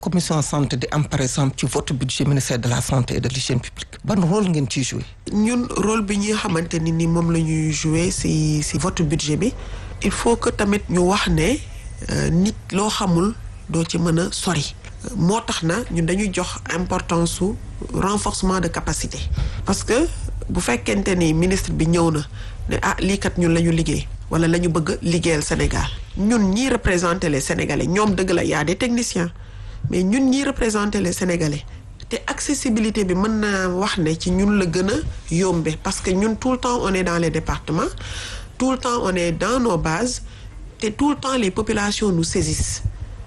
commission santé di am par exemple ci votre budget ministère de la santé et de l'hygiène publique ban rôle ngeen ciy joué. ñun rôle bi ñi xamante ni ni moom la ñuy joué si si votre budget bi il faut que tamit ñu wax ne nit loo xamul doo ci mën a sori. moo tax na ñun dañuy jox importance su renforcement de capacité. parce que bu fekkente ni ministre bi ñëw na ne ah lii kat ñun la ñu liggéey. wala la ñu bëgg liggéeyal Sénégal. ñun ñii représenter les Sénégalais ñoom dëgg la y a des techniciens. mais ñun ñi représenter les Sénégalais te accessibilité bi mën naa wax ne ci ñun la gën a yombe parce que ñun tout le temps on est dans les départements tout le temps on est dans nos bases te tout le temps les populations nous saisissent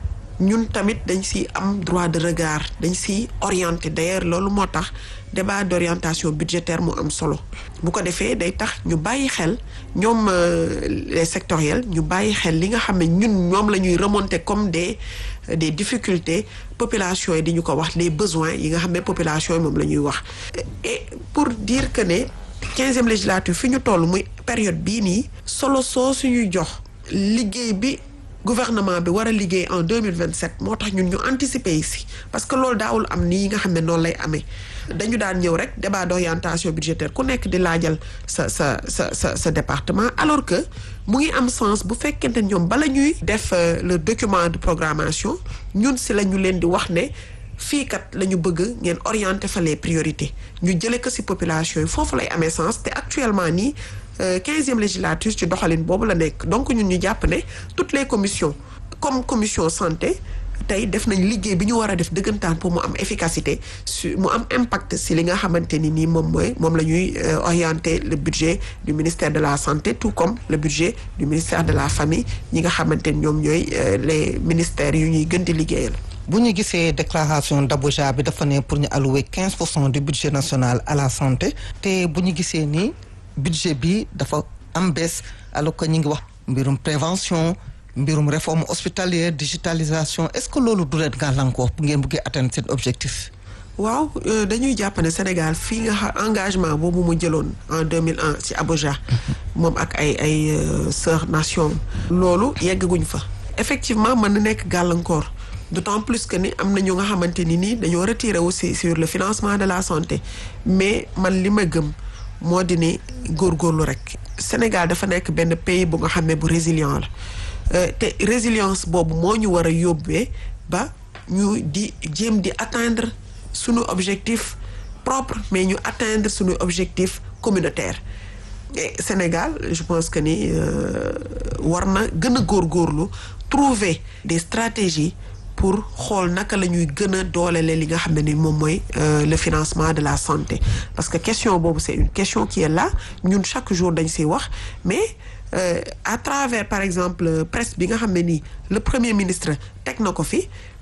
ñun tamit dañ si am droit de regard dañ si orienté d'ailleurs loolu moo tax débat d'orientation budgétaire mu am solo bu ko defee day tax ñu bàyyi xel ñoom les sectoriels ñu bàyyi xel li nga xam ne ñun ñoom la ñuy remonter comme des des difficultés population yi di ñu ko wax les besoins yi nga xam ne population yi moom la ñuy wax et pour dire que ne quinzième législature fi ñu toll muy période bii nii solo soo suñuy jox liggéey bi gouvernement bi war a liggéey en deux mille vingt sept moo tax ñun ñu anticiper ici parce que loolu daawul am nii nga xam ne noonu lay amee dañu daan ñëw rek débat d'orientation budgétaire ku nekk di laajal sa sa sa sa sa département alors que mu ngi am sens bu fekkente ñoom bala ñuy def le document de programmation ñun si la ñu leen di wax ne fii kat la ñu bëgg ngeen orienter fa les priorités ñu jëlee ko si population yi foofu lay amee sens te actuellement nii quinzième législature ci doxalin boobu la nekk donc ñun ñu jàpp ne toutes les commissions comme commission santé tey def nañ liggéey bi ñu war a def dëggantaan pour mu am efficacité su mu am impact si li nga xamante ni nii moom mooy moom la ñuy orienter le budget du ministère de la santé tout comme le budget du ministère de la famille ñi nga xamante ni ñoom ñooy les ministères yu ñuy gën di liggéeyal. bu ñu gisee déclaration d'Abuja bi dafa ne pour ñu allouer quinze pour cent du budget national à la santé te bu ñu gisee nii budget bi dafa am baisse alors que ñu ngi wax mbirum prévention. mbirum réforme hospitalière digitalisation est-ce que loolu du leen gàllankoor bu ngeen bëggee atteindre seen objectif. waaw dañuy jàpp ne Sénégal fii nga xam engagement boobu mu jëloon en 2001 ci Abuja. moom ak ay ay sœurs nation loolu yeggaguñ fa. effectivement mën na nekk gàllankoor d'autant plus que ni am na ñu nga xamante ni nii dañoo retiré aussi sur le financement de la santé mais man li ma gëm moo di ne góorgóorlu rek. Sénégal dafa nekk benn pays bu nga xam ne bu résilient la. te résilience boobu moo ñu war a yóbbee ba ñu di jéem di atteindre sunu objectif propre mais ñu atteindre sunu objectif communautaire et Sénégal je pense que ni war na gën a góorgóorlu trouver des stratégies pour xool naka la ñuy gën a doolele li nga xam ne ni moom mooy le financement de la santé parce que question boobu c'est une question qui est là ñun chaque jour dañ siy wax mais Euh, à travers par exemple presse bi nga xam ne nii le premier ministre teg na ko fi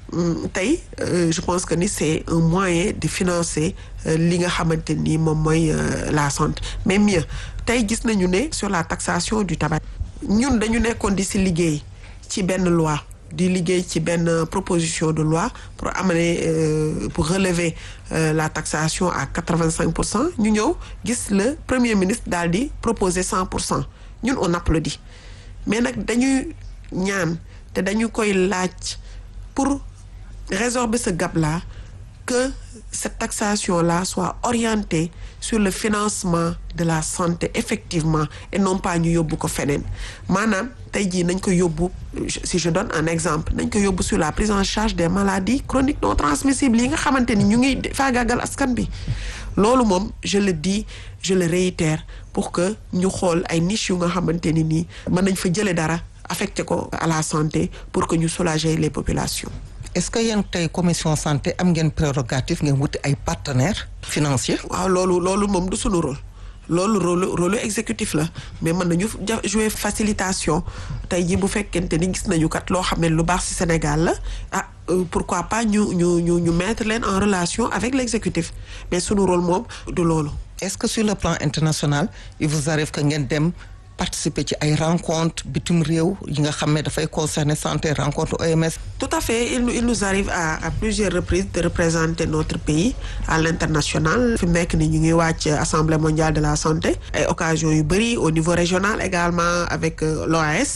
tey euh, je pense que ni c'est un moyen de financer euh, li nga xamante ni moom mooy la santé mais mieux tey gis nañu ne sur la taxation du tabac ñun dañu nekkoon di si liggéey ci benn loi di liggéey ci benn proposition de loi pour amener pour relever la taxation à quatre-vingt-cinq pour cent ñu ñëw gis le premier ministre daal di proposer cent pour cent ñun on applaudit mais nag dañuy ñaan te dañu koy laaj pour résorber ce gap là que cette taxation là soit orientée sur le financement de la santé effectivement et non pas ñu yóbbu ko feneen maanaam tey jii nañ ko yóbbu si je donne un exemple nañ ko yóbbu sur la prise en charge des maladies chroniques non transmissibles yi nga xamante ni ñu ngi faagaagal askan bi loolu moom je le dis je le réitère pour que ñu xool ay niches yu nga xamante ni nii mën nañ fa jëlee dara affecté ko à la santé pour que ñu soulager les populations. est-ce que yéen tey commission santé am ngeen prérogative ngeen wuti ay partenaires financiers. waaw loolu loolu moom du sunu rôle loolu rôle rôle exécutif la mais mën nañu jouer facilitation tey jii bu fekkente ni gis nañu kat loo xam ne lu baax ci Sénégal la ah pourquoi pas ñu ñu ñu ñu mettre leen en relation avec l'exécutif mais sunu rôle moom du loolu. est-ce que sur le plan international il vous arrive que ngeen dem participer ci ay rencontres bitim réew yi nga xam ne dafay concerner santé rencontre OMS. tout à fait il nous il nous arrive à à plusieurs reprises de représenter notre pays à l'international fi mu nekk ni ñu ngi wàcc assemblée mondiale de la santé ay occasions yu bari au niveau régional également avec l'OAS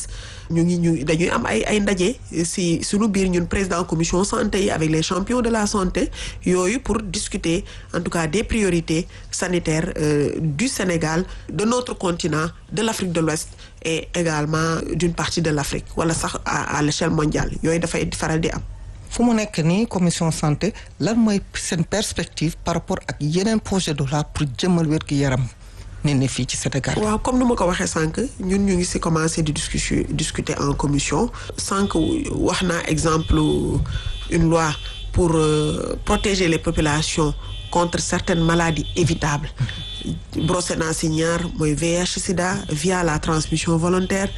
ñu ngi ñu dañuy am ay ay ndaje si suñu biir ñun président commission santé yi avec les champions de la santé yooyu pour discuter en tout cas des priorités sanitaires euh, du Sénégal de notre continent de l'Afrique de l'Ouest et également d'une partie de l'Afrique wala sax à à l'échelle mondiale yooyu dafay faral di am fu mu nekk nii commission santé lan mooy seen perspective par rapport ak yeneen projet de loi pour jëmmal wér gi yaram nit ñi fii ci Sénégal. waaw comme nu ma ko waxee sànq ñun ñu ngi ci commencer di discussion discuter en commission sànq wax naa exemple une loi pour euh, protéger les populations contre certaines maladies évitables brossé naa ci ñaar mooy VIH sida via la transmission volontaire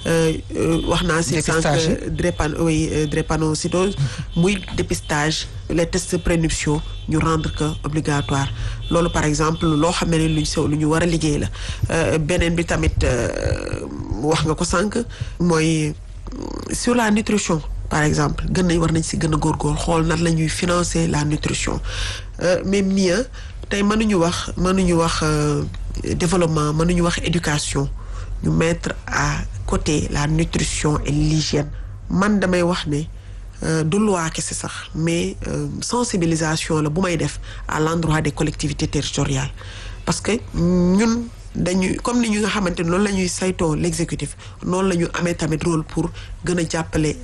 wax naa ci sànq drépano oui drépanocytose muy dépistage les tests prénuptiaux ñu rendre que obligatoire loolu par exemple loo xam ne luñ sew lu ñu war a liggéey la beneen bi tamit wax nga ko sànq mooy sur la nutrition par exemple gën nañ war nañ ci gën a góorgóor xool nan la ñuy financer la nutrition mais mieux tey mënuñu wax mënuñu wax développement mënuñu wax éducation ñu mettre à côté la nutrition et l'hygiène man damay wax ne du loi kese sax mais sensibilisation la bu may def à l'endroit des collectivités territoriales parce que ñun dañuy comme ni ñu nga xamante ne loolu la ñuy saytoo l'exécutif noonu la ñu amee tamit rôle pour gën a jàppale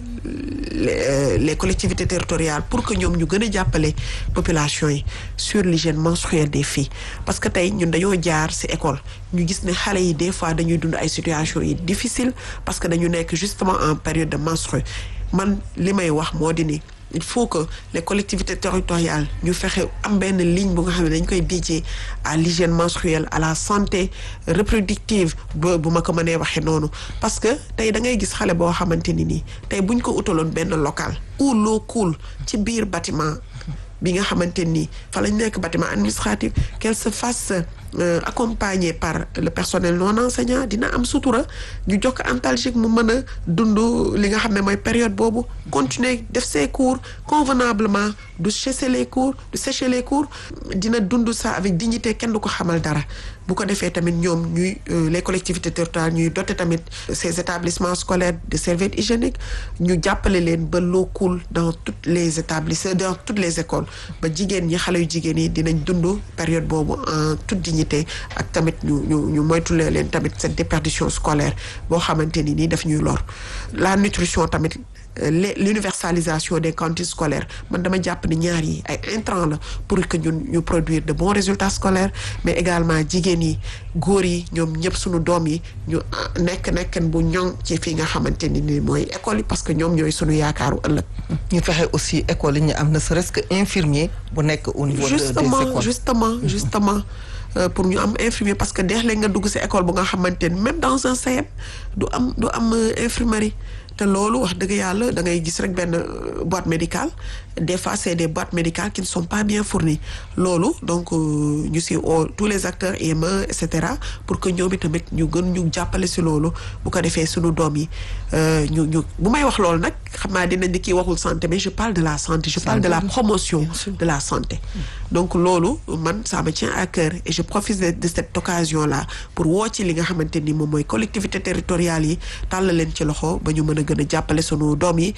les les collectivités territoriales pour que ñoom ñu gën a jàppale population yi sur l'hygiène menstruelle des filles parce que tey ñun dañoo jaar ci école ñu gis ne xale yi des fois dañuy dund ay situations yi difficiles parce que dañu nekk justement en période de menstru man li may wax moo di ni il faut que les collectivités territoriales ñu fexe am benn ligne bu nga xam ne dañ koy dédié à l'hygiène menstruelle à la santé reproductive ba bu ma ko mënee waxee noonu parce que tey da ngay gis xale boo xamante ni nii tey buñ ko utaloon benn local ou l'eau coule ci biir bâtiment bi nga xamante ni fa lañ nekk bâtiment administratif qu'elle se fasse euh, accompagner par le personnel non enseignant dina am sutura ñu jox ko antalgique mu mën a dund li nga xam ne mooy période boobu continuer def ses cours convenablement du sécher les cours du sécher les cours dina dund ça avec dignité kenn du ko xamal dara bu ko defee tamit ñoom ñuy les collectivités territoriales ñuy doter tamit ces établissements scolaires de serviettes hygiéniques ñu jàppale leen ba l'eau coule dans toutes les établissements dans toutes les écoles ba jigéen ñi xale yu jigéen yi dinañ dund période boobu en toute dignité ak tamit ñu ñu ñu moytulee leen tamit cette déperdition scolaire boo xamante ni nii daf ñuy lor la nutrition tamit l'universalisation des cantines scolaires man dama jàpp ni ñaar yi ay intrants la pour que ñun ñu produire de bons résultats scolaires mais également jigéen yi góor yi ñoom ñëpp suñu doom yi ñu nekk nekken bu ñoŋ ci fii nga xamante ni ni mooy école yi parce que ñoom ñooy suñu yaakaaru ëllëg ñu fexe aussi école yi ñu am na serait-ce que infirmier bu nekk au niveau justement des écoles justement justement Euh, pour ñu am infirmier parce que deex léegi nga dugg ci école bu nga xamante ni même dans un CEM du am du am euh, infirmerie te loolu wax dëgg yàlla da ngay gis rek benn boîte médicale des fois c'est des boîtes médicales qui ne sont pas bien fournies loolu donc ñu ci oo tous les acteurs IME et cetera pour que ñoom tamit ñu gën ñu jàppale ci loolu bu ko defee suñu doom yi ñu ñu bu may wax loolu nag xam naa dinañ di kii waxul santé mais je parle de la santé je parle de la promotion de la santé donc loolu man ça me tient à cœur et je profite de, de cette occasion là pour woo ci li nga xamante ni moom mooy collectivité territoriales yi tàll leen ci loxo ba ñu mën a gën a jàppale sunu doom yi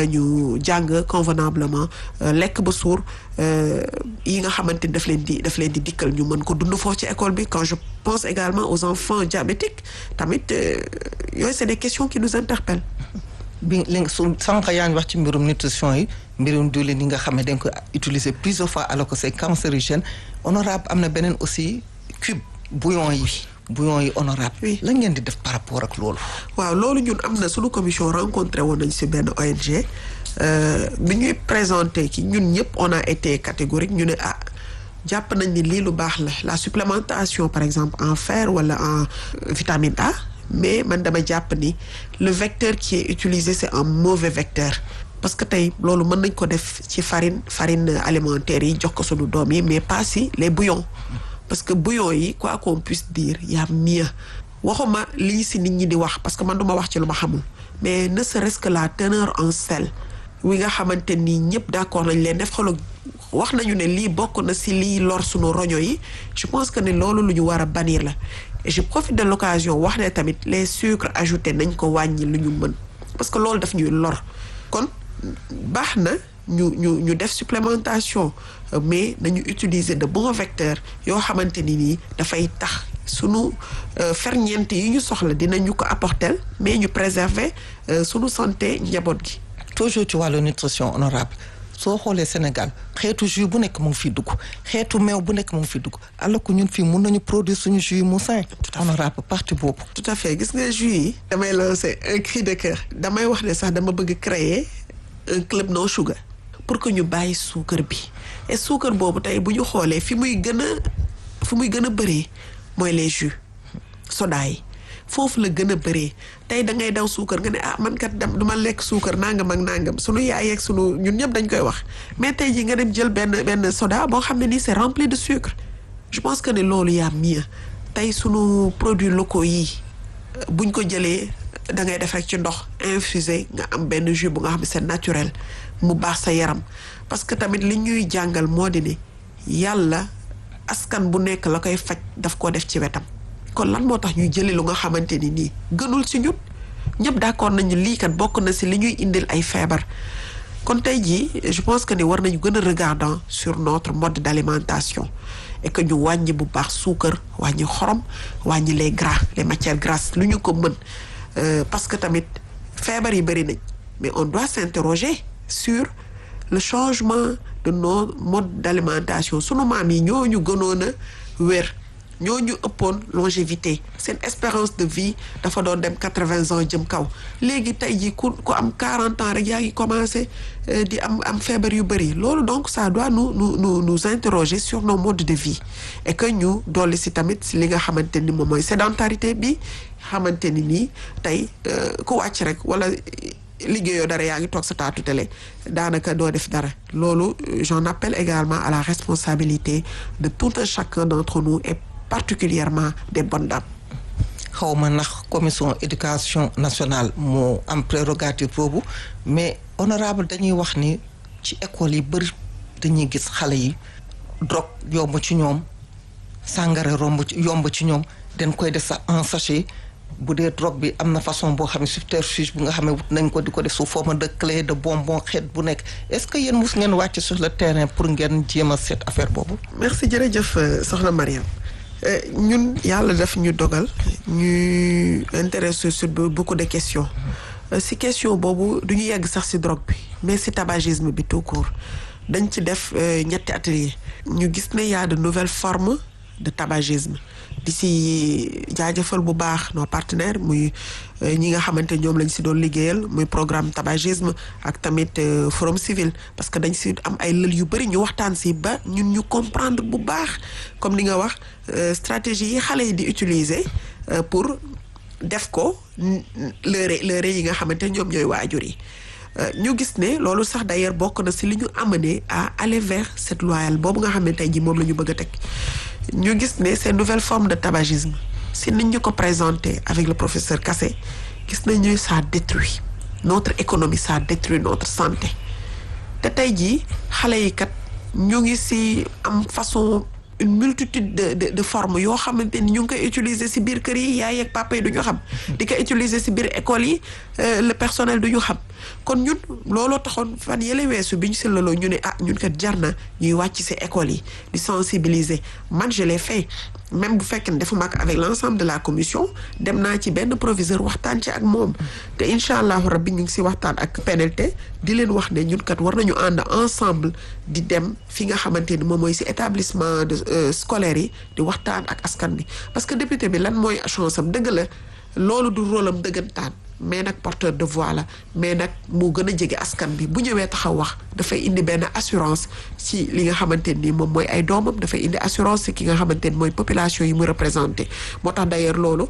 ñu jàng convenablement lekk ba suur yi nga xamante ni daf leen di daf leen di dikkal ñu mën ko dund foofu ci école bi quand je pense également aux enfants diabétiques tamit yooyu c'est des questions qui nous interpellent bi li nga su sànq yaa ngi wax ci mbirum nutrition yi mbirum diwlin yi nga xam ne dañ ko utiliser plusieurs fois alors que c'est cancérigène honorable am na beneen aussi cube bouillon yi bouillon yi honorable Oui. la ngeen di def par rapport ak loolu waaw loolu ñun am na suñu commission rencontré woon nañ ci benn ONG euh, bi ñuy présenté ki ñun ñëpp on a été catégorique ñu ne ah jàpp nañ ni lii lu baax la la supplémentation par exemple en fer wala en euh, vitamine A mais man dama jàpp ni le vecteur qui est utilisé c'est un mauvais vecteur parce que tey loolu mën nañ ko def ci farine farine alimentaire yi jox ko sunu doom yi mais pas si les bouillons parce que bouillon yi quoi qu'on puisse dire y a mieux waxuma lii si nit ñi di wax parce que man duma wax ci lu ma xamul mais ne serait-ce que la teneur en sel wi nga xamante ni ñëpp d'accord nañ leen def xolo wax nañu ne lii bokk na si lii lor sunu roño yi je pense que ne loolu lu ñu war a bannir la et je profite de l'occasion wax ne tamit les sucres ajoutés nañ ko wàññi lu ñu mën parce que loolu daf ñuy lor kon baax na ñu ñu ñu def supplémentation mais nañu utiliser de bons vecteurs yoo xamante ni nii dafay tax sunu ferñeent yi ñu soxla dinañu ko apporter mais ñu préserver sunu santé njaboot gi. toujours ci wàllu nutrition honorable soo xoolee Sénégal xeetu jus bu nekk mu ngi fi dugg xeetu meew bu nekk mu ngi fi dugg alors que ñun fii mun nañu produire suñu jus yi mu sain. honorable parti boobu. tout à fait gis nga jus yi. damay lancer un cri de cœur. damay wax ne sax dama bëgg créer un club no sugar. pour que ñu bàyyi suukar bi et suukar boobu tey bu ñu xoolee fi muy gën a fi muy gën a bëree mooy les jus soda yi foofu la gën a bëree tey da ngay daw suukar nga ne ah man kat dem du ma lekk suukar nangam ak nangam sunu yaay ak sunu ñun ñëpp dañ koy wax mais tey jii nga dem jël benn benn soda boo xam ne nii c'est rempli de sucre je pense que ne loolu yaa mieux tey sunu produits locaux yi buñ ko jëlee da ngay def rek ci ndox infusé nga am benn jus bu nga xam ne c'est naturel mu baax sa yaram parce que tamit li ñuy jàngal moo di ne yàlla askan bu nekk la koy faj daf koo def ci wetam kon lan moo tax ñuy jëli lu nga xamante ni nii gënul si ñun ñëpp d'accord nañu lii kat bokk na si li ñuy indil ay feebar kon tey jii je pense que ni war nañu gën a regardant sur notre mode d'alimentation et que ñu wàññi bu baax suukar wàññi xorom wàññi les gras les matières grasses lu ñu ko mën parce que tamit feebar yi bëri nañ mais on doit s'interroger sur le changement de nos modes d'alimentation sunu maam yi ñooñu gënoon a wér ñooñu ëppoon longévité seen espérance de vie dafa doon dem quatre-vingts ans jëm kaw léegi tey jii ku ku am quarante ans rek yaa ngi commencé di am am feebar yu bëri loolu donc ça doit nous nous nous nous interroger sur nos modes de vie et que ñu dolli si tamit si li nga xamante ni moom mooy sédentarité bi xamante ni nii tey ku wàcc rek wala liggéeyoo dara yaa ngi toog sa taatu télé daanaka doo def dara loolu j'en appelle également à la responsabilité de tout un chacun d'entre nous et particulièrement des bonnes dames xaw ma ndax commission éducation nationale moo am prérogative boobu mais honorable dañuy wax ni ci école yi bëri dañuy gis xale yi drogue yomb ci ñoom sàngara romb ci yomb ci ñoom dañ koy def sax en sachet bu dee drogue bi am na façon boo xam ne subterfuge bu nga xam ne wut nañ ko di ko def sous forme de clé de bonbon xeet bu nekk est-ce que yéen mus ngeen wàcc sur le terrain pour ngeen jéem a seet affaire boobu. merci jërëjëf soxna Mariam ñun yàlla daf ñu dogal ñu intéressé sur beaucoup de questions si question boobu du ñu yegg sax si drogue bi mais si tabagisme bi tout court dañ ci def ñetti atelier ñu gis ne y a de nouvelles formes de tabagisme di si jaajëfal bu baax nos partenaires muy ñi nga xamante ñoom lañ si doon liggéeyal muy programme tabagisme ak tamit forum civil parce que dañ si am ay lël yu bëri ñu waxtaan si ba ñun ñu comprendre bu baax comme li nga wax stratégie yi xale yi di utiliser pour def ko lëre lëre yi nga xamante ñoom ñooy waajur yi ñu gis ne loolu sax d'ailleurs bokk na si li ñu amené à aller vers cette loyale boobu nga xam ne tey jii moom la ñu bëgg a teg ñu gis ne ces nouvelles formes de tabagisme si nit ñu ko présenté avec le professeur Kassé gis nañu ça détruit notre économie ça détruit notre santé te tey jii xale yi kat ñu ngi si am façon une multitude de de de formes yoo xamante ni ñu ngi koy utiliser si biir kër yi yaay ak papa yi du ñu xam. di ko utiliser si biir école yi le personnel du ñu xam kon ñun looloo taxoon fan yële weesu bi ñu si laloo ñu ne ah ñun kat jar na ñuy wàcc si école yi di sensibiliser man je l'ai fait même bu fekkee ne defuma ko avec l'ensemble de la commission dem naa ci benn proviseur waxtaan ci ak moom te incha allahu rabbi ñu ngi si waxtaan ak PNLT di leen wax ne ñun kat war nañu ànd ensemble di dem fi nga xamante ni moom mooy si établissement de scolaire yi di waxtaan ak askan bi parce que député bi lan mooy chance am dëgg la loolu du rôle am dëggantaan mais nag porteur de voix la mais nag mu gën a jege askan bi bu ñëwee taxaw wax dafay indi benn assurance ci li nga xamante ni moom mooy ay doomam dafay indi assurance ci ki nga xamante ni mooy population yi mu représenté moo tax d'ailleurs loolu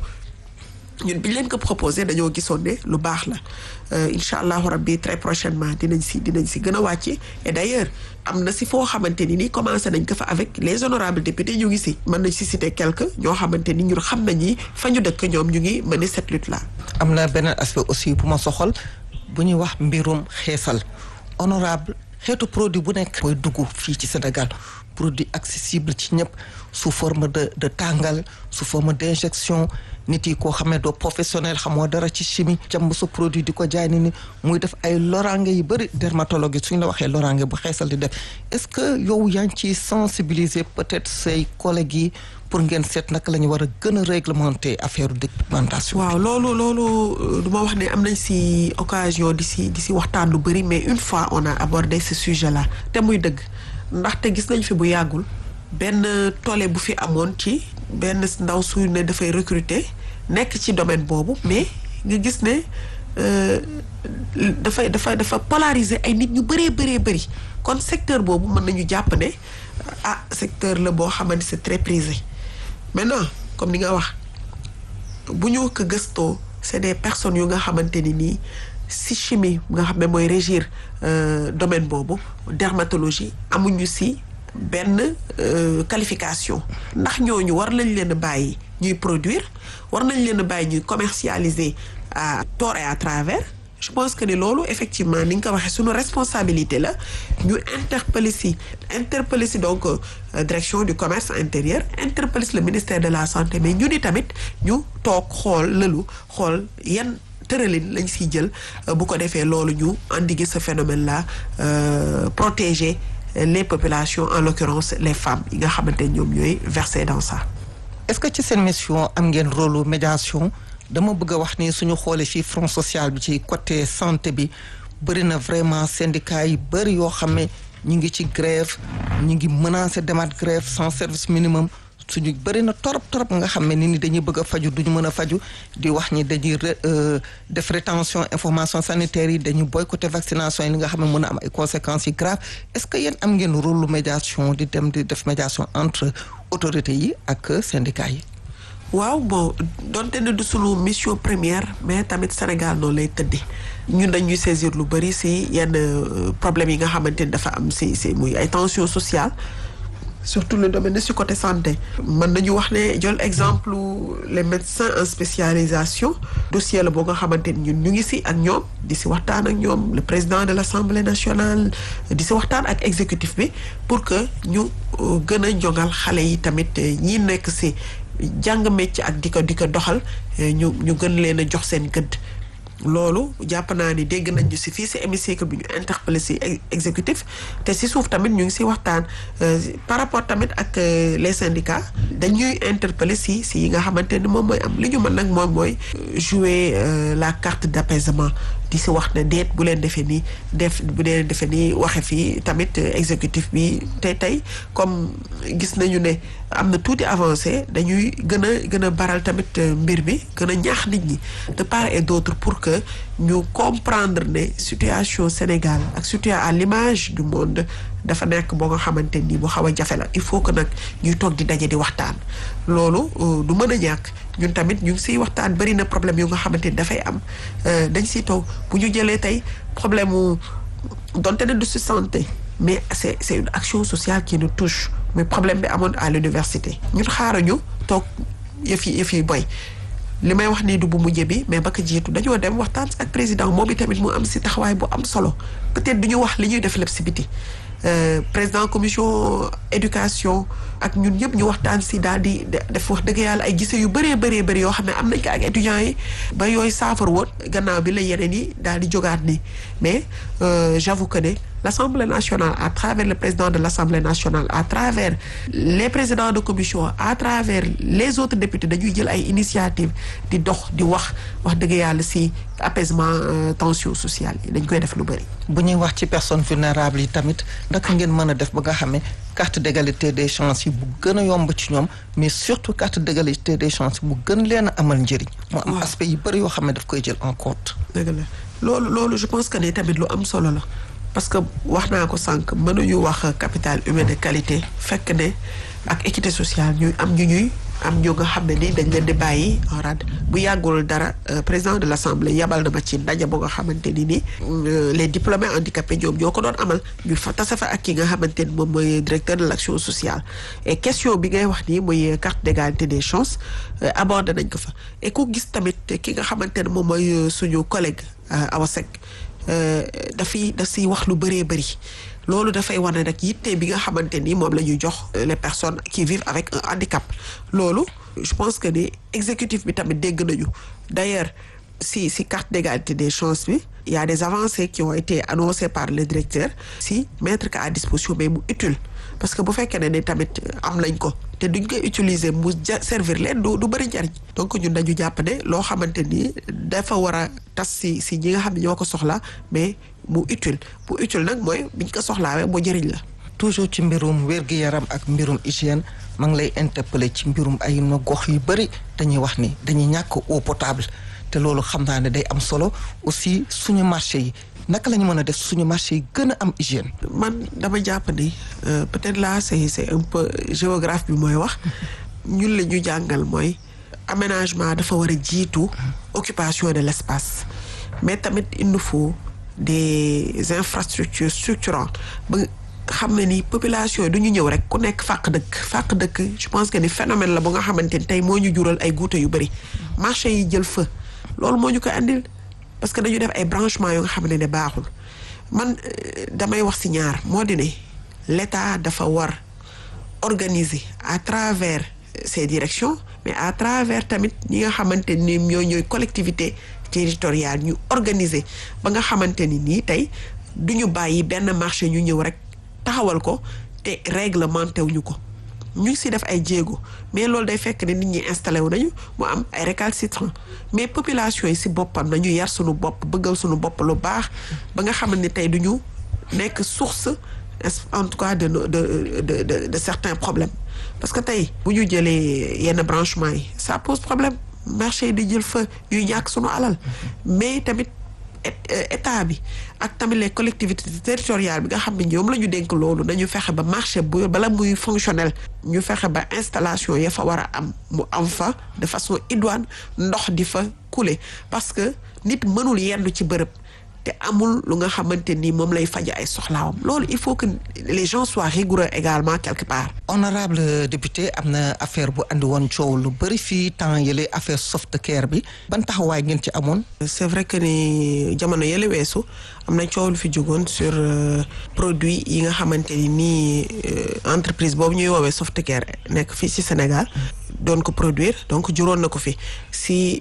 ñun bi ñu leen ko proposé dañoo gisoon ne lu baax la incha allahu rabbi très prochainement dinañ si dinañ si gën a wàcc et d'ailleurs am na si foo xamante ni ni commencé nañ ko fa avec les honorables députés ñu ngi si mën nañ si citer quelques ñoo xamante ni ñun xam nañ ni fa ñu dëkk ñoom ñu ngi mener cette lutte là. am na beneen aspect aussi bu ma soxal bu ñuy wax mbirum xeesal honorable xeetu produit bu nekk mooy dugg fii ci Sénégal produit accessible ci ñëpp sous forme de de tàngal sous forme d'injection nit yi koo xamee doo professionnel xamoo dara ci chimie jàmb sa produit di ko jaay ni ni muy def ay loraange yu bëri dermatologue yi suñ la waxee loraange bu xeesal di def est-ce que yow yaa ngi ciy sensibiliser peut-être say collègues yi pour ngeen seet naka la ñu war a gën a réglementer affaire dépigmentation. waaw loolu loolu du ma wax ne am nañ si occasion di si di si waxtaan lu bëri mais une fois on a abordé ce sujet là te muy dëgg ndaxte gis nañ fi bu yàggul benn toole bu fi amoon ci benn ndaw su ne dafay recruter nekk ci domaine boobu mais nga gis ne dafay dafa dafa polariser ay nit ñu bëree bëree bëri kon secteur boobu mën nañu jàpp ne ah secteur la boo xamante c'est très prisé maintenant comme ni nga wax bu ñu ko gëstoo c'est des personnes yu nga xamante ni nii si chimie nga xam ne mooy régir domaine boobu dermatologie amuñu si benn qualification ndax ñooñu war nañ leen a bàyyi ñuy produire war nañ leen a bàyyi ñuy commercialiser à tort et à travers je pense que ni loolu effectivement ni nga ko waxee suñu responsabilité la ñu interpeller si interpeller si donc direction du commerce intérieur interpeller si le ministère de la santé mais ñu ni tamit ñu toog xool lëlu xool yan tëralin lañ siy jël bu ko defee loolu ñu endiguer ce phénomène là protéger les populations en l'occurrence les femmes yi nga xamante ñoom ñooy verser dans ça. est-ce que ci seen mission am ngeen rôle médiation dama bëgg a wax ni suñu xoolee fii front social bi ci côté santé bi bëri na vraiment syndicat yi bëri yoo xam ne ñu ngi ci grève ñu ngi menacer demaat grève sans service minimum suñu bëri na torop torop nga xam ne nit ñi dañuy bëgg a faju duñu mën a faju di wax ni dañuy def rétention information sanitaire yi dañuy boycotter vaccination yi li nga xam ne mën a am ay conséquences yi graves est-ce que yéen am ngeen rôle médiation di dem di def médiation entre autorités yi ak syndicats yi waaw bon donte ne du sunu mission première mais tamit Sénégal noonu lay tëddee ñun dañuy saisir lu bëri si yenn problèmes yi nga xamante ni dafa am si si muy ay tensions sociales surtout le domaine si côté santé mën nañu wax ne jël exemple les médecins en spécialisation dossier la boo nga xamante ni ñun ñu ngi si ak ñoom di si waxtaan ak ñoom le président de l'Assemblée nationale di si waxtaan ak exécutif bi pour que ñu gën a jongal xale yi tamit ñi nekk si jàng métier ak di ko di ko doxal ñu ñu gën leen a jox seen gëdd loolu jàpp naa ni dégg nañ ñu si fii si hémicycle bi ñu interpellé si exécutif te si suuf tamit ñu ngi si waxtaan par rapport tamit ak les syndicats dañuy interpellé si si yi nga xamante ni moom mooy am li ñu mën nag moom mooy jouer la carte d'apaisement di si wax ne déet bu leen defee nii def bu leen defee nii waxe fii tamit exécutif bi te tey comme gis nañu ne am na tuuti avancé dañuy gën a gën a baral tamit mbir bi gën a ñaax nit ñi de part et d'autre pour que ñu comprendre ne situation Sénégal ak surtout à l'image du monde dafa nekk boo nga xamante ni bu xaw a jafe la il faut que nag ñuy toog di daje di waxtaan loolu du mën a ñàkk ñun tamit ñu ngi siy waxtaan bari na problème yu nga xamante ni dafay am dañ siy toog bu ñu jëlee tey problème mu donte ne du si santé mais c'est c'est une action sociale qui nous touche mais problème bi amoon à l'université ñun xaaruñu toog yëf yi yëf yi boy li may wax nii du bu mujj bi mais ba ko jiitu dañoo dem waxtaan ak président moom itamit mu am si taxawaay bu am solo peut-être du ñu wax li ñuy def lépp si biti président commission éducation ak ñun ñëpp ñu waxtaan si daal di def wax dëgg yàlla ay gise yu bëree bëree bëri yoo xam ne am nañ ko ak étudiants yi ba yooyu saafar woon gannaaw bi la yeneen yi daal di jógaat nii mais j'avoue que ne l'Assemblée nationale à travers le président de l'Assemblée nationale à travers les présidents de commission à travers les autres députés dañuy jël ay initiatives di dox di wax wax dëgg yàlla si apaisement tension sociale yi dañ koy def lu bëri. bu ñuy wax ci personnes vulnérables yi tamit naka ngeen mën a def ba nga xam ne carte d'égalité des chances yi bu gën a yomb ci ñoom mais surtout carte d'égalité des chances bu gën leen a amal njëriñ. mu am aspect yu bëri yoo xam ne daf koy jël en compte. dëgg la loolu loolu je pense que ne tamit lu am solo la. parce que wax naa ko sànq mënuñu wax capital humain de qualité fekk ne ak équité sociale ñuy am ñu ñuy am ñu nga xam ne ni dañ leen di bàyyi en rade bu yàggul dara président de l'assemblée yabal na ma ci ndaje boo nga xamante ni ni les diplômés handicapés ñoom ñoo ko doon amal ñu fa tase fa ak ki nga xamante ni moom mooy directeur de l'action sociale et question bi ngay wax nii muy carte d'égalité des chances abordé nañ ko fa et ku gis tamit ki nga xamante ne moom mooy suñu collègue Awa Seck dafiy daf siy wax lu bëree bëri loolu dafay wane rek yitte bi nga xamante ni moom la ñuy jox les personnes qui vivent avec un handicap loolu je pense que ni exécutif bi tamit dégg nañu d'ailleurs si si carte d'égalité des chances bi il y a des avancées qui ont été annoncées par le directeur si mettre ko à disposition mais mu utile parce que bu fekkee ne ni tamit am nañ ko te duñ koy utiliser mu ja servir leen du du bëri njariñ donc ñun dañu jàpp ne loo xamante ni dafa war a tas si si ñi nga xam ne ñoo ko soxla mais mu utile bu utile nag mooy biñ ko soxlaawee mu njëriñ la. toujours ci mbirum wér-gu-yaram ak mbirum hygiène maa ngi lay interpeller ci mbirum ay na gox yu bëri dañuy wax ni dañuy ñàkk eau potable te loolu xam naa ne day am solo aussi suñu marché yi naka la ñu mën a def suñu marché yi gën a am hygiène. man dama jàpp ni peut-être là c'est c'est un peu géographe bi mooy wax ñun la ñu jàngal mooy aménagement dafa war a jiitu occupation de l'espace mais tamit il nous faut des infrastructures structurantes ba xam ne ni population yi du ñu ñëw rek ku nekk fàq dëkk fàq dëkk je pense que ni phénomène la bu nga xamante ni tey moo ñu jural ay guute yu bëri marché yi jël fa loolu moo ñu ko andil parce que dañu def ay branchements yoo nga xam ne ne baaxul man damay wax ci ñaar moo di ne l'État dafa war organiser à travers ces directions mais à travers tamit ñi nga xamante ni ñoo ñooy collectivité territoriale ñu organiser ba nga xamante ni nii tey du ñu bàyyi benn marché ñu ñëw rek taxawal ko te réglementé wuñu ko ñu ngi si def ay jéego mais loolu day fekk ne nit ñi installé wu nañu mu am ay récalcitrants mais population yi si boppam nañu yar suñu bopp bëggal suñu bopp lu baax ba nga xam ne tey du ñu nekk source en tout cas de de de de de certains problèmes parce que tey bu ñu jëlee yenn branchement yi ça pose problème marché yi di jël fa ñuy ñàkk suñu alal mais tamit état bi ak tamit les collectivités territoriales bi nga xam ne ñoom la ñu dénk loolu nañu fexe ba marché bu bala muy fonctionnel ñu fexe ba installation ya fa war a am mu am fa de façon idoine ndox di fa couler parce que nit mënul yendu ci bërëb te amul lu nga xamante ni moom lay faja ay soxlaawam loolu il faut que les gens soient rigoureux également quelque part. honorable député am na affaire bu andi woon coow lu bëri fii temps yële affaire soft care bi ban taxawaay ngeen ci amoon. c'est vrai que ni jamono yële weesu am na coow lu fi jógoon sur produit yi nga xamante ni nii entreprise boobu ñuy woowee soft care nekk fii ci Sénégal doon ko produire donc juróon na ko fi si.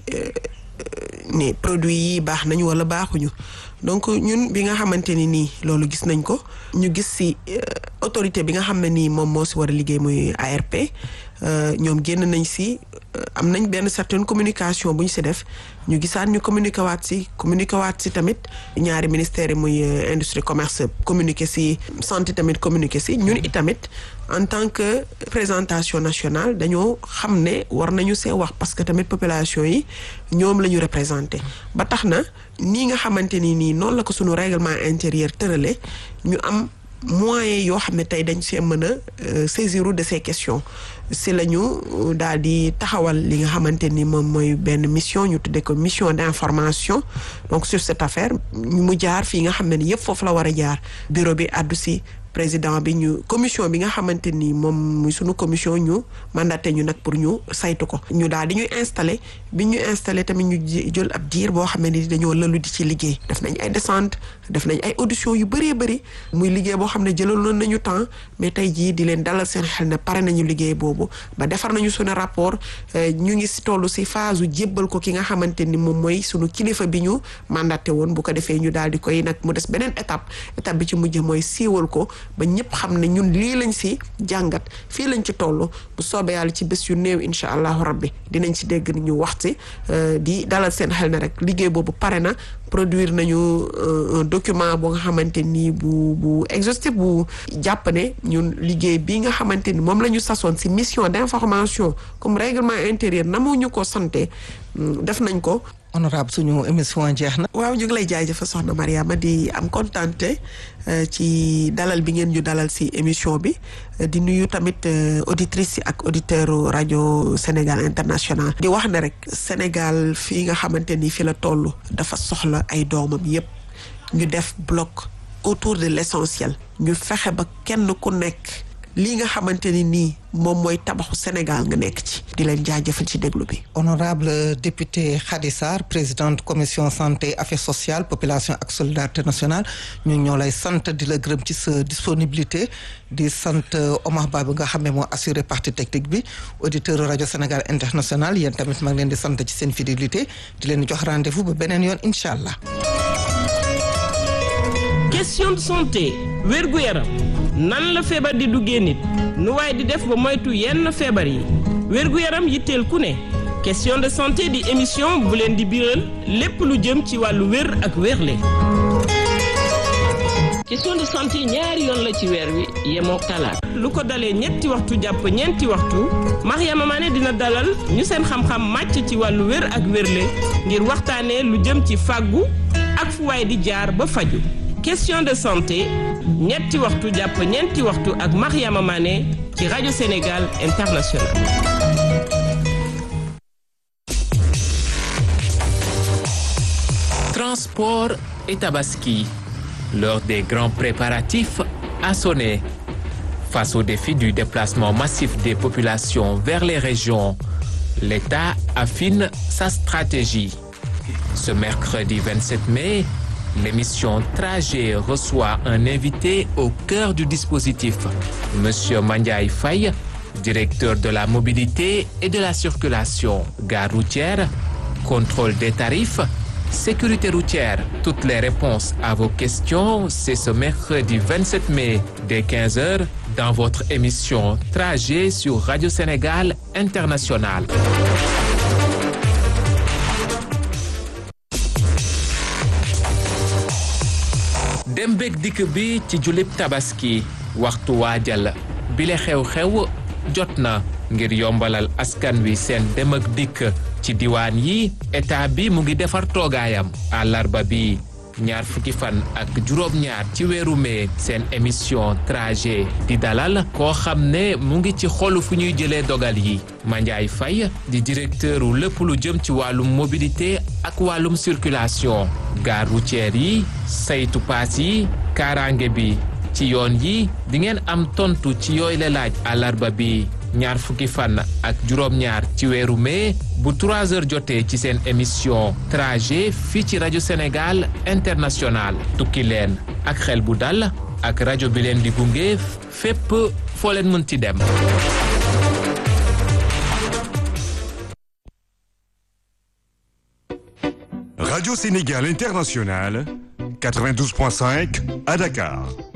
ni produits yi baax nañu wala baaxuñu donc ñun bi nga xamante ni nii loolu gis nañ ko ñu gis ci autorité bi nga xam ne nii moom moo ci war a liggéey muy ARP ñoom génn nañ ci am nañ benn certaine communication bu ñu ci def ñu gisaat ñu communiqué waat ci communiqué waat ci tamit ñaari ministères yi muy industrie commerce communiqué ci santé tamit communiqué ci ñun itamit en tant que présentation nationale dañoo xam ne war nañu see wax parce que tamit population yi ñoom la ñu représenté ba tax na nii nga xamante ni nii noonu la ko suñu règlement intérieur tërale ñu am moyens yoo xam ne tey dañ see mën a saisir de ces questions si la ñu daal di taxawal li nga xamante ni moom mooy benn mission ñu tuddee ko mission d'information donc sur cette affaire mu jaar fii nga xam ne ni yëpp foofu la war a jaar bureau bi àddu si président bi ñu commission bi nga xamante ni moom muy sunu commission ñu mandaté ñu nag pour ñu saytu ko ñu daal di ñuy installé bi ñu installé tamit ñu jël ab diir boo xam ne ni dañoo lëlu di ci liggéey def nañ ay descente def nañ ay audition yu bëree bëri muy liggéey boo xam ne jëlaloon nañu temps mais tey jii di leen dalal seen xel ne pare nañu liggéey boobu ba defar nañu sunu rapport ñu ngi si toll si phase u jébbal ko ki nga xamante ni moom mooy sunu kilifa bi ñu mandaté woon bu ko defee ñu daal di koy nag mu des beneen étape étape bi ci mujj mooy siiwal ko ba ñëpp xam ne ñun lii lañ si jàngat fii lañ ci toll bu soobee yàlla ci bés yu néew incha allahu rabbi dinañ si dégg ni ñu wax si di dalal seen xel ne rek liggéey boobu pare na produire nañu un document boo nga xamante ni bu bu exhaustif bu jàpp ne ñun liggéey bi nga xamante ni moom la ñu sasoon si mission d'information comme règlement intérieur na mu ñu ko santé def nañ ko honorable suñu émission jeex na. waaw ñu ngi lay jaajëfal soxna Mariama di am kontante ci dalal bi ngeen ñu dalal ci émission bi di nuyu tamit auditrices yi ak auditeurs rajo Sénégal international. di wax ne rek Sénégal fii nga xamante ni fi la toll dafa soxla ay doomam yépp ñu def bloc autour de l'essentiel ñu fexe ba kenn ku nekk lii nga xamante ni nii moom mooy tabaxu Sénégal nga nekk ci di leen jaajëfal ci déglu bi honorable député Khady Sarr présidente commission santé affaires sociales population ak solidarité nationale ñu ñoo lay sant di la gërëm ci sa disponibilité di sant Omar Ba bi nga xam ne moo assuré partie technique bi auditeur rajo Sénégal international yéen tamit maa ngi leen di sant ci seen fidélité di leen jox rendez-vous ba beneen yoon incha allah. question de santé wérgu yaram nan la feebar di duggee nit nu waaye di def ba moytu yenn feebar yi wérgu yaram yitteel ku ne question de santé di émission bu leen di biral lépp lu jëm ci wàllu wér ak wérle question de santé ñaari yoon la ci weer wi yemoo talaata lu ko dalee ñetti waxtu jàpp ñeenti waxtu Mariama Mané dina dalal ñu seen xam-xam màcc ci wàllu wér ak wérle ngir waxtaanee lu jëm ci fàggu ak fu waay di jaar ba faju question de santé ñetti waxtu jàpp ñeenti waxtu ak Mariama Mané ci rajo Sénégal International Transport et Tabaski. L'heure des grands préparatifs a sonné. Face au défi du déplacement massif des populations vers les régions, l'État affine sa stratégie. Ce mercredi 27 mai, l'émission Trajet reçoit un invité au cœur du dispositif, Monsieur Mandiaï Faye, directeur de la mobilité et de la circulation, gare routière, contrôle des tarifs, sécurité routière. Toutes les réponses à vos questions, c'est ce mercredi 27 mai dès 15h dans votre émission Trajet sur Radio Sénégal International. dem beeg dikk bi ci julib tabaski waxtu waajal bile xew-xew jot na ngir yombalal askan wi seen dem ak dikk ci diwaan yi état bi mu ngi defar toogaayam àllarba bi ñaar fukki fan ak juróom-ñaar ci weeru mee seen émission trajet di dalal koo xam ne mu ngi ci xolu fu ñuy jëlee dogal yi Mandiaye Faye di directeuru lépp lu jëm ci wàllum mobilité ak wàllum circulation gare routière yi saytu paas yi kaaraange bi ci yoon yi di ngeen am tontu ci yooyu la laaj àllarba bi ñaar fukki fan ak juróom-ñaar ci weeru mai bu 3 heures jotee ci seen émission trajet fii ci rajo Sénégal international tukki leen ak xel bu dal ak rajo bi leen di gunge fépp foo leen mën ci dem. Radio Sénégal International, 92.5 à Dakar.